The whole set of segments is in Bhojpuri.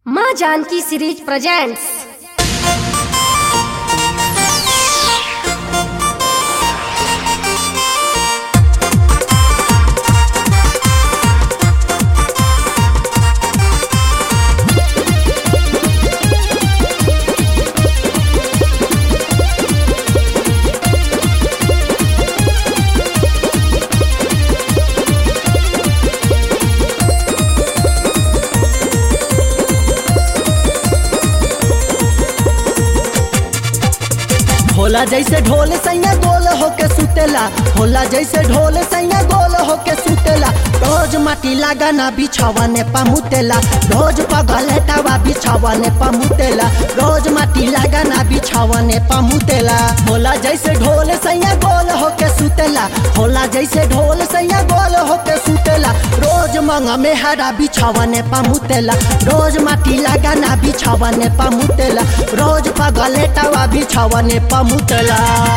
माँ जानकी सीरीज प्रेजेंट्स होला जैसे ढोल सैया गोल होके सुतेला होला जैसे ढोल सैया गोल होके सुतेला रोज माटी लगाना बिछावने पमुतेला रोज पगलेटावा बिछावने पमुतेला रोज माटी लगाना बिछावने पमुतेला होला जैसे ढोल सैया गोल होके सुतेला होला जैसे ढोल सैया गोल होके सुतेला रोज मंगा में हरा बिछावने पमुतेला रोज माटी लगाना बिछावने पमुतेला रोज पगलेटावा बिछावने पमुतेला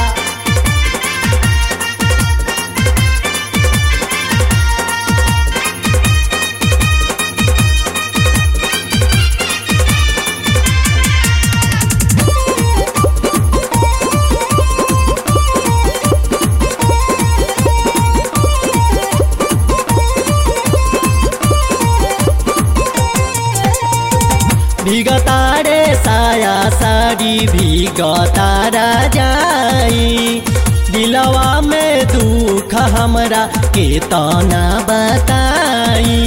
भिगतारे साया साड़ी भिगतारा जाई दिलवा में दुख हमरा के तना बताई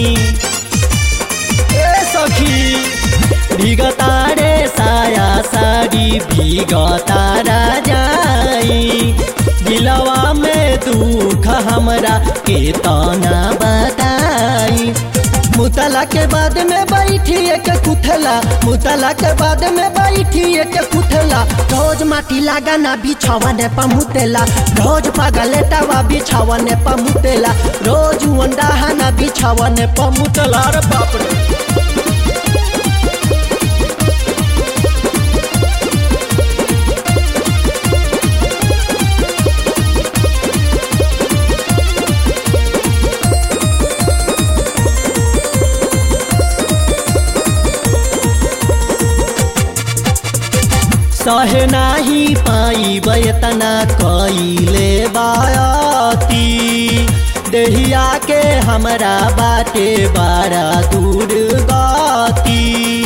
ए सखी भिगतारे साया साड़ी भिगतारा जाई दिलवा में दुख हमरा के तना बताई मुतला के बाद में बैठी एक कुथला मुतला के बाद में बैठी एक कुथला रोज माटी लगाना बिछावने पमुतेला रोज पगलेटावा बिछावने पमुतेला रोज अंडाहाना बिछावने पमुतेला रे बाप रे सहे नाही पाई बयतना कइले बायाती देहिया के हमरा बाटे बारा दूर गाती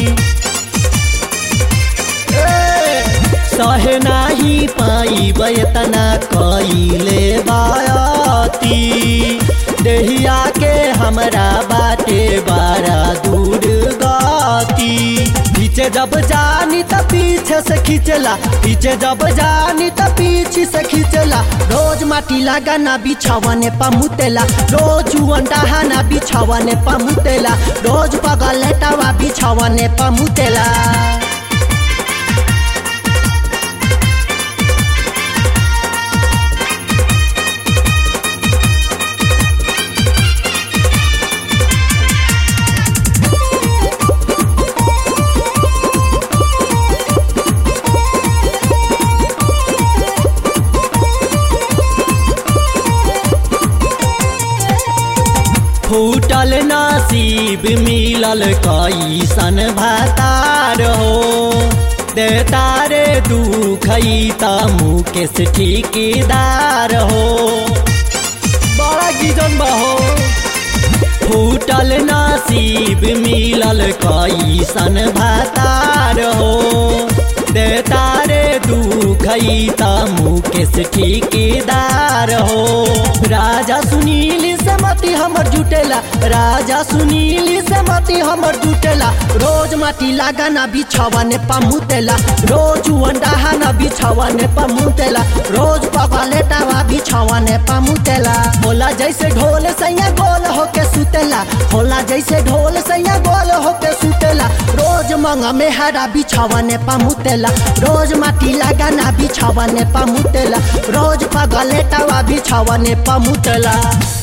ए, सहे नाही पाई बयतना कइले बायाती देहिया के हमरा बाटे बारा दूर गाती पीछे जब जानी त पीछे से खींचला पीछे जब जानी त पीछे से खींचला रोज माटी लगाना बिछावने पमुतेला रोज अंडाहाना बिछावने पमुतेला रोज पगलेटावा बिछावने पमुतेला फूटल नसीब मिलल कैसन भातार हो दे तारे दुख त मुकेश ठेकेदार हो बड़ा गिजन बहो फूटल नसीब मिलल कैसन भातार हो दे तारे दुख त मुकेश ठेकेदार हो राजा सुनील से मती हमर जुटेला राजा सुनील से मती हमर जुटेला रोज माटी लगाना बिछावने पमुतेला रोज अंडाहाना बिछावने पमुतेला रोज पगलेटावा बिछावने पमुतेला होला जैसे ढोल सैया गोल होके सुतेला होला जैसे ढोल सैया गोल होके सुतेला रोज मंगा में हरा बिछावने पमुतेला रोज माटी लगाना बिछावने पमुतेला रोज पगलेटावा बिछावने पमुतेला